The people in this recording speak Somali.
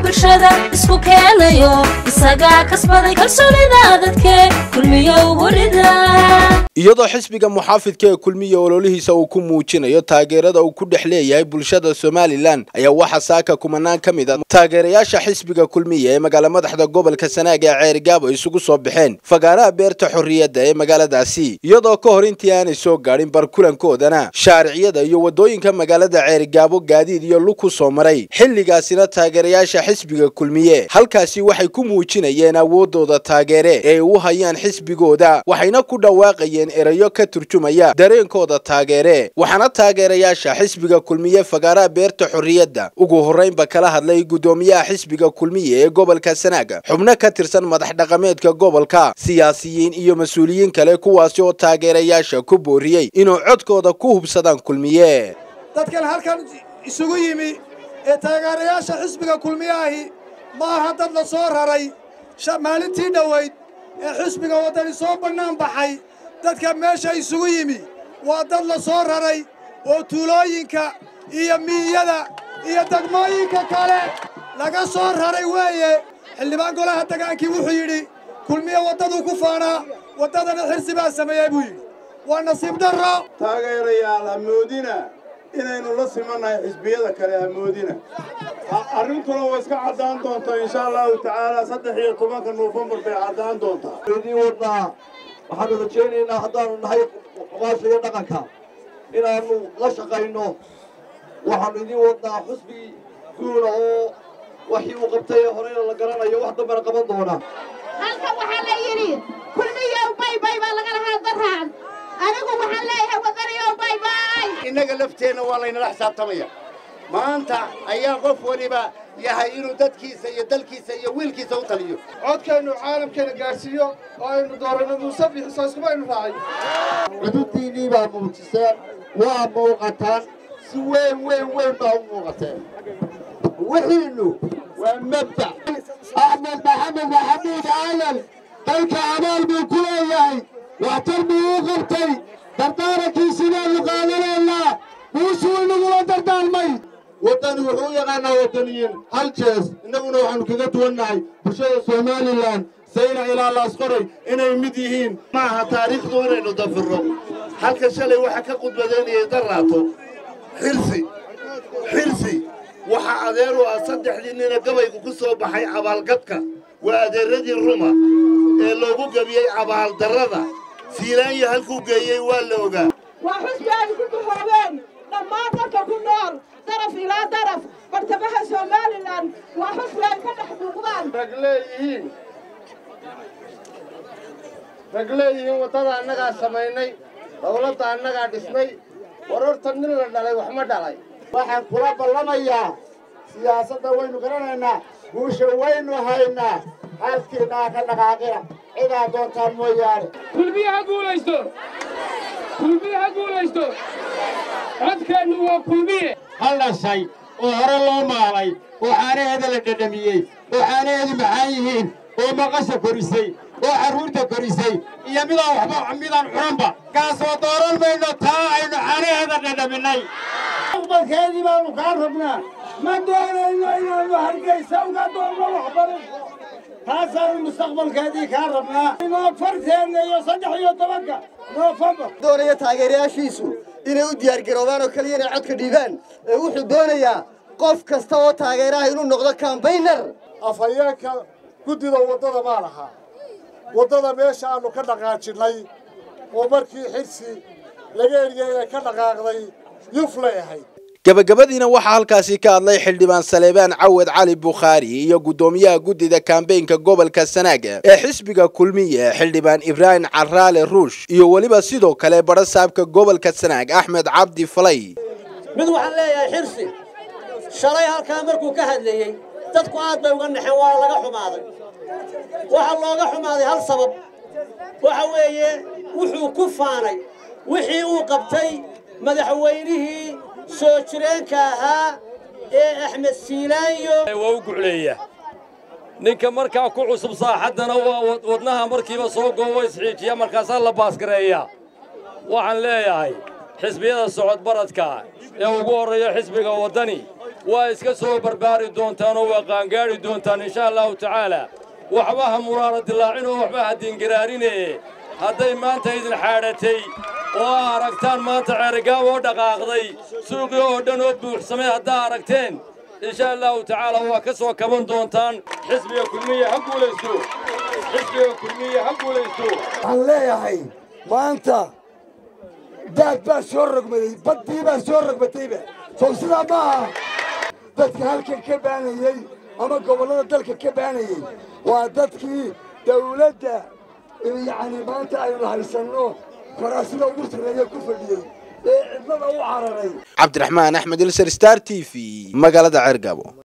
bulshada isku keenayo isagaa kasbaday kalsoonida dadke kulmiyo ugu rida iyadoo xisbiga muxaafidka ee kulmiya ololihiisa uu ku muujinayo taageerada uu ku dhex leeyahay bulshada somalilan ayaa waxaa saaka kumanaan ka mid a taageerayaasha xisbiga kulmiya ee magaala madaxda gobolka sanaag ee ceerigaabo isugu soo baxeen fagaaraha beerta xorriyadda ee magaaladaasi iyadoo ka hor intii aanay soo gaadhin barkulankoodana shaariciyada iyo waddooyinka magaalada ceerigaabo gaadiid iyo lug ku soo maray xilligaasina taageerayaasha xisbiga kulmiye halkaasi waxay ku muujinayeen awooddooda taageere ee ay u hayaan xisbigooda waxayna ku dhawaaqayeen erayo ka turjumaya dareenkooda taageere waxaana taageerayaasha xisbiga kulmiye fagaaraha beerta xorriyadda ugu horraynba kala hadlay guddoomiyaha xisbiga kulmiye ee gobolka sanaaga xubno ka tirsan madax dhaqameedka gobolka siyaasiyiin iyo mas-uuliyiin kale kuwaasi oo taageerayaasha ku booriyey inuu codkooda ku hubsadaan kulmiye dadkan halkan isugu yimi ee taageerayaasha xisbiga kulmiye ahi ma aha dad la soo raray maalintii dhowayd ee xisbiga waddani soo bannaan baxay dadka meesha isugu yimi waa dad la soo raray oo tuulooyinka iyo miiyada iyo degmooyinka kale laga soo raray weeye xildhibaan golaha degaankii wuxuu yidhi kulmiye waddaduu ku faanaa waddadana xirsi baa sameeyey buu yidhi waa nasiib darro taageerayaal hamoodina inaynu la simannahay xisbiyada kale hamoodina arrintuna way iska caddaan doontaa insha allahu tacaala saddex iyo tobanka noofembar bay caddaan doontaa idiin wadnaa waxaanu rajaynaynaa haddaanu nahay oqaasha iyo dhaqanka inaannu la shaqayno waxaanu idiin wadnaa xusbi guula oo waxii uu qabtay ee horeyna la garanayo wax dambana qaban doona halkan waxaa la yidhi kulmiyow baybay baa laga lahaa daraan anigu waxaan leeyahay wadaniyow baybay innaga lafteenna waa laynala xisaabtamaya maanta ayaa qof waliba yahay inuu dadkiisa iyo dalkiisa iyo wiilkiisa u taliyo codkaynu caalamkeena gaadhsiiyo oo aynu dooranno muuse bixiso iskumaynu raacay cudurdiinnii baa muujiseen waa muuqataan si weyn weyn weyn baa u muuqateen wixiinnu waa mabdac axmed maxamed maxamuud aalan dalka abaal buu ku leeyahay waxtar buu u qabtay dardaarankiisibaanu qaadanaynaa buushuu inagula dardaarmay waddani wuxuu u yaqaanaa waddaniyiin hal jees innaguna waxaannu kaga duwannahay bulshada somalilan sayna ilaa laasqoray inay mid yihiin ma aha taariikhdu inaynu dafirro halka shalay waxa ka qudbadaynayay daraato xirsi xirsi waxa adeer u ah saddexdii nina gabaygu ku soo baxay cabaalgadka waa adeeradii ruma ee loogu gebiyey cabaaldarrada siilaanya halkuu geeyey waa la ogaa waa xusbi ay ku duhoobeen dhammaan dadka ku nool daraf ilaa daraf bartamaha somalilan waa xusbi ay ka dhex muuqdaan rag leeyihiin rag leeyihiin waddada annagaa samaynay dawladda annagaa dhisnay warorta nin la dhalay wax ma dhalay waxaan kula ballamayaa siyaasadda waynu garanaynaa guusha waynu haynaa halkiinaa ka dhaqaaqina cidaa doontaan mooyaane kulmiye ha guulaysto kulmiye ha guulaysto codkeennu waa kulmiye hal dhashay oo hore loo maalay oo caanaheeda la dhadhamiyey oo caanaheedu macaan yihiin oo maqasha korisay oo carruurta korisay iyo midaan waxba midaan cunanba kaasoo dooran mayno taa aynu caanaheeda dhadhaminay mustaqbalkeedii baanu kaa rabnaa ma doonayno inaannu hargaysa uga doonno waxbarasho taasaanu mustaqbalkeedii kaa rabnaa noofarteenna iyo saddex iyo tobanka noofembar doonaya taageerayaashiisu inay u diyaargaroobaan oo keliya inay codka dhiibaan ee wuxuu doonayaa qof kasta oo taageeraha inuu noqdo kambaynar afhayeenka guddida waddada baa lahaa waddada meesha aannu ka dhaqaajinnay oo markii xirsi laga eriyey inay ka dhaqaaqday yuflay ahayd gabagabadiina waxaa halkaasi ka hadlay xildhibaan saleebaan cawad cali bukhaari iyo guddoomiyaha guddida kambeynka gobolka sanaaga ee xisbiga kulmiye xildhibaan ibraahim caraale ruush iyo weliba sidoo kale badha saabka gobolka sanaag axmed cabdi falay mid waxaan leeyahay xirsi shalay halkaa markuu ka hadlayey dadku aad bay uga naxeen waa laga xumaaday waxaa looga xumaaday hal sabab waxa weeye wuxuu ku faanay wixii uu qabtay madaxweynihii soo jireenka ahaa ee axmed siilaanyo waa u gucleeya ninka markaa ku cusub saaxaddana waa wadnaha markiiba soo goobo isxiijiya markaasaa la baasgareeya waxaan leeyahay xisbiyada socod baradka ee ugu horreeya xisbiga waddani waa iska soo barbaari doontaan oo waa qaangaadhi doontaan insha allahu tacaala waxba ha muraara dilaacin oo waxba ha diingaraarine hadday maanta idin xaadhatay oo aa aragtaan maanta ceerigaab oo dhaqaaqday suuqii oo dhan oo buuxsamay haddaa aragteen insha allahu tacaala waa ka soo kaban doontaan xisbiga kulmiye ha guulaysto xisbiga kulmiye ha guulaysto waxaan leeyahay maanta daad baa soo rogmaday baddii baa soo rogmatayba sow sidaa maaha dadka halkan ka baanayey ama gobollada dalka ka baanayey waa dadkii dawladda yacni maanta aynu haysanno karaasida ugu sarreeya ku fadhiyey ee cidlada u cararay cabdiraxmaan axmed ilser star t v magaalada ceergaabo